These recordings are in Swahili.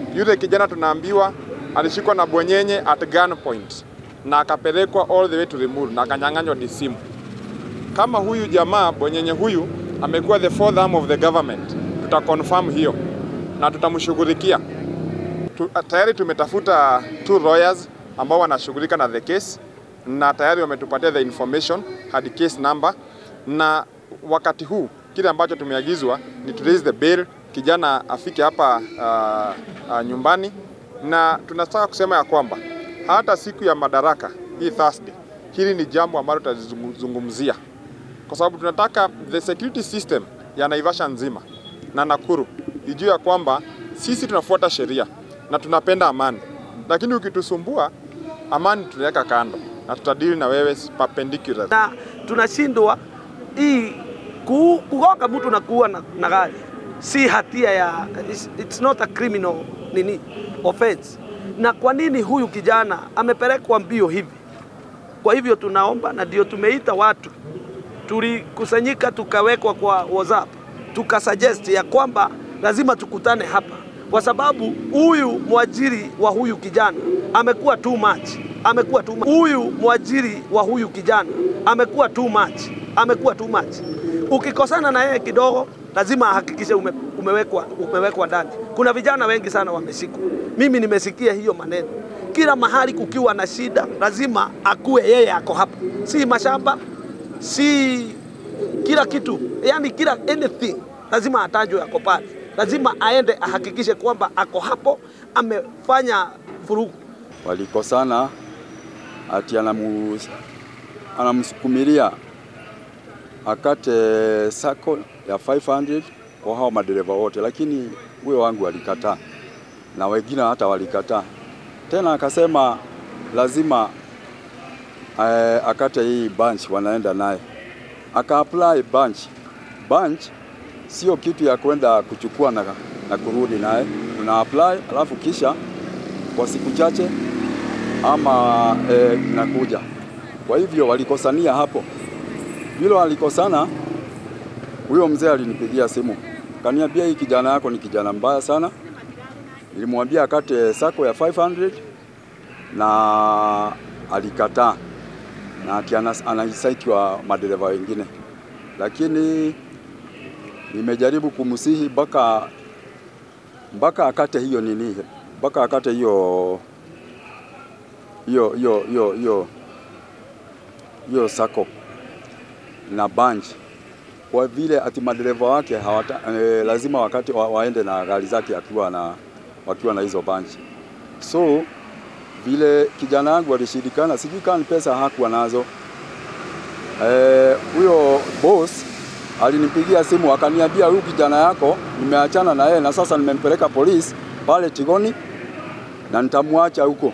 Yule kijana tunaambiwa alishikwa na bwenyenye at gunpoint na akapelekwa all the way to Limuru na akanyang'anywa ni simu. Kama huyu jamaa bwenyenye huyu amekuwa the fourth arm of the government, tuta confirm hiyo na tutamshughulikia. Tu, tayari tumetafuta two lawyers ambao wanashughulika na the case na tayari wametupatia the information hadi case number, na wakati huu kile ambacho tumeagizwa ni to raise the bail, kijana afike hapa uh, uh, nyumbani, na tunataka kusema ya kwamba hata siku ya madaraka hii Thursday, hili ni jambo ambalo tutazungumzia kwa sababu tunataka the security system ya Naivasha nzima na Nakuru ijue ya kwamba sisi tunafuata sheria na tunapenda amani, lakini ukitusumbua amani tunaweka kando na tutadili na wewe perpendicular. na tunashindwa hii ku- kugonga mtu na kuua na, na gari si hatia ya it's, it's not a criminal nini offense. Na kwa nini huyu kijana amepelekwa mbio hivi? Kwa hivyo tunaomba na ndio tumeita watu, tulikusanyika tukawekwa kwa WhatsApp tukasuggest ya kwamba lazima tukutane hapa, kwa sababu huyu mwajiri wa huyu kijana amekuwa too much, amekuwa too much. Huyu mwajiri wa huyu kijana amekuwa too much, amekuwa too much. Ukikosana na yeye kidogo, lazima ahakikishe ume, umewekwa, umewekwa ndani. Kuna vijana wengi sana wameshikwa, mimi nimesikia hiyo maneno. Kila mahali kukiwa na shida, lazima akuwe yeye ako hapa, si mashamba, si kila kitu, yani kila anything lazima atajwe ako pale, lazima aende ahakikishe kwamba ako hapo, amefanya vurugu. walikosana ati anamu, anamsukumilia akate sako ya 500 kwa hao madereva wote, lakini huyo wangu alikataa na wengine hata walikataa tena, akasema lazima eh, akate hii bunch wanaenda naye, aka apply bunch. Bunch sio kitu ya kwenda kuchukua na, na kurudi naye, una apply alafu kisha kwa siku chache ama eh, nakuja. Kwa hivyo walikosania hapo, vile walikosana, huyo mzee alinipigia simu kaniambia, hii kijana yako ni kijana mbaya sana. Nilimwambia akate sako ya 500 na alikataa, na ati anas- anasaitiwa madereva wengine, lakini nimejaribu kumsihi mpaka mpaka akate hiyo nini, mpaka akate hiyo hiyo hiyo hiyo hiyo hiyo sako na bunch kwa vile ati madereva wake hawata, eh, lazima wakati wa, waende na gari zake akiwa na wakiwa na hizo bunch. So vile kijana wangu alishindikana, sijui kama ni pesa hakuwa nazo. Eh, huyo boss alinipigia simu akaniambia, huyu kijana yako nimeachana na yeye na sasa nimempeleka polisi pale Tigoni na nitamwacha huko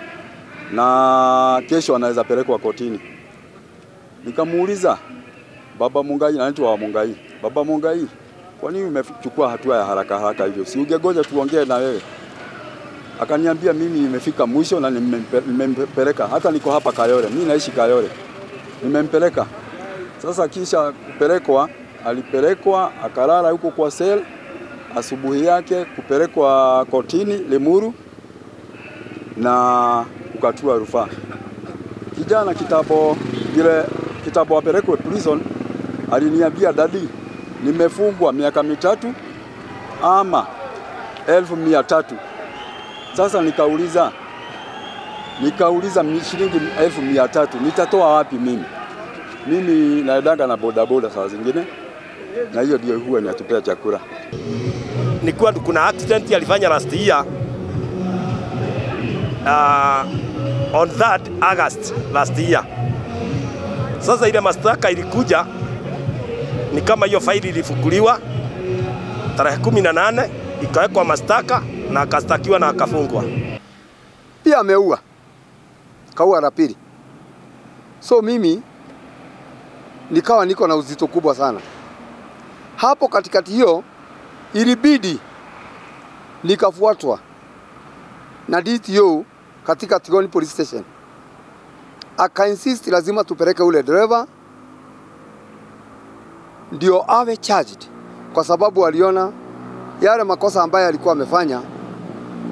na kesho anaweza pelekwa kotini. Nikamuuliza baba Mungai, anaitwa wa Mungai, baba Mungai, kwa nini umechukua hatua ya haraka haraka hivyo? Si ungegoja tuongee na wewe? Akaniambia mimi nimefika mwisho na nimempe- nimempeleka, hata niko hapa Kayole, mimi naishi Kayole, nimempeleka. Sasa kisha kupelekwa, alipelekwa akalala huko kwa sel, asubuhi yake kupelekwa kotini Limuru na kukatua rufaa. Kijana kitambo vile kitambo apelekwe prison, aliniambia dadi, nimefungwa miaka mitatu ama elfu mia tatu. Sasa nikauliza nikauliza mi- shilingi elfu mia tatu nitatoa wapi mimi? Mimi naendanga na bodaboda saa zingine, na hiyo ndio huwa inatupea chakula. ni kuwa kuna accident alifanya last year uh, on that August last year. Sasa ile mashtaka ilikuja ni kama hiyo faili ilifukuliwa tarehe kumi na nane ikawekwa mashtaka na akastakiwa na akafungwa. pia ameua kaua la pili. So mimi nikawa niko na uzito kubwa sana hapo. Katikati hiyo ilibidi nikafuatwa na DTO katika Tigoni Police Station, aka insist lazima tupeleke ule dereva ndio awe charged, kwa sababu aliona yale makosa ambayo alikuwa amefanya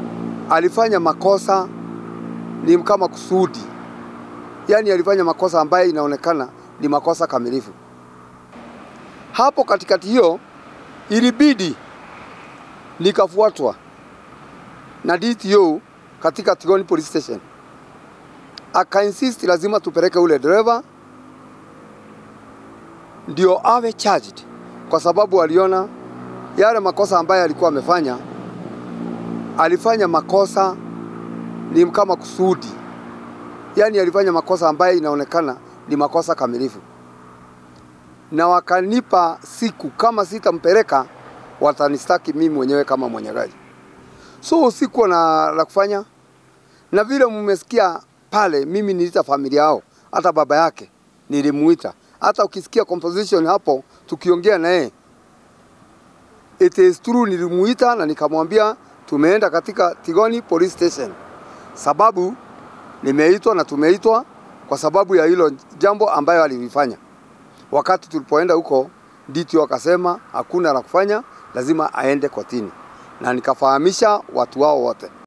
alifanya makosa ni kama kusudi, yaani alifanya makosa ambayo inaonekana ni makosa kamilifu. Hapo katikati hiyo ilibidi nikafuatwa na DTO katika Tigoni Police Station, akainsist lazima tupeleke ule dereva ndio awe charged, kwa sababu aliona yale makosa ambayo alikuwa amefanya, alifanya makosa ni kama kusudi, yaani alifanya makosa ambayo inaonekana ni makosa kamilifu, na wakanipa siku kama sitampeleka watanistaki mimi mwenyewe kama mwenye gari. So sikuwa na la kufanya, na vile mmesikia pale, mimi niliita familia yao, hata baba yake nilimuita. Hata ukisikia composition hapo tukiongea na yeye, it is true, nilimuita na nikamwambia tumeenda katika Tigoni Police Station, sababu nimeitwa na tumeitwa kwa sababu ya hilo jambo ambayo alilifanya. Wakati tulipoenda huko, DTO akasema hakuna la kufanya, lazima aende kotini, na nikafahamisha watu wao wote.